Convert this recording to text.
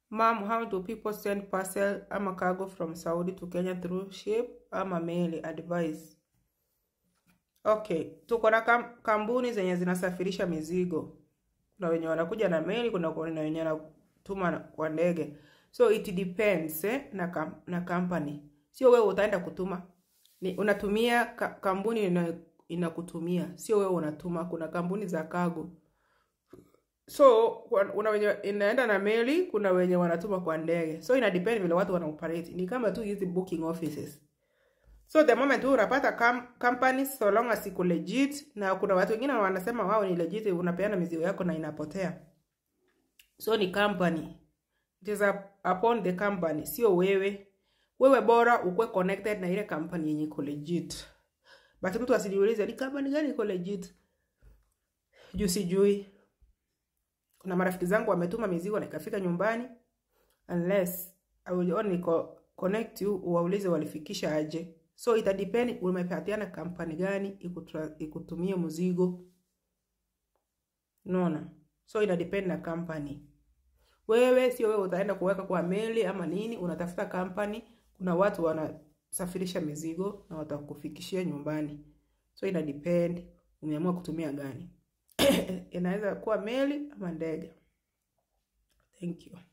Mom, how do people send parcel ama cargo from Saudi to Kenya through ship ama meli? Advice. Okay, tuko na kam kampuni zenye zinasafirisha mizigo. Kuna wenye wanakuja na meli, kuna kuna wenye wanatuma na- kwa ndege. So it depends eh, na kam, na company. Sio wewe utaenda kutuma. Ni unatumia ka, kampuni ina, inakutumia. Sio wewe unatuma. Kuna kampuni za cargo. So kwa- una wenye inaenda na meli, kuna wenye wanatuma kwa ndege. So ina depend vile watu wana operate. Ni kama tu hizi booking offices. So the moment tu unapata com companies so long as iko legit, na kuna watu wengine wanasema wao ni legit, unapeana mizigo yako na inapotea. So ni company, it is up, upon the company, sio wewe. Wewe bora ukuwe connected na ile company yenye iko legit, but mtu asiniulize ni company gani iko legit juu sijui. Kuna marafiki zangu wametuma mizigo na ikafika nyumbani, unless I will only co connect you, uwaulize walifikisha aje. So ita depend umepatiana kampani gani ikutra- ikutumie mzigo, unaona. So ina depend na company. Wewe sio wewe utaenda kuweka kwa meli ama nini, unatafuta company. Kuna watu wanasafirisha mizigo na watakufikishia nyumbani. So ina depend umeamua kutumia gani. Inaweza kuwa meli ama ndege. Thank you.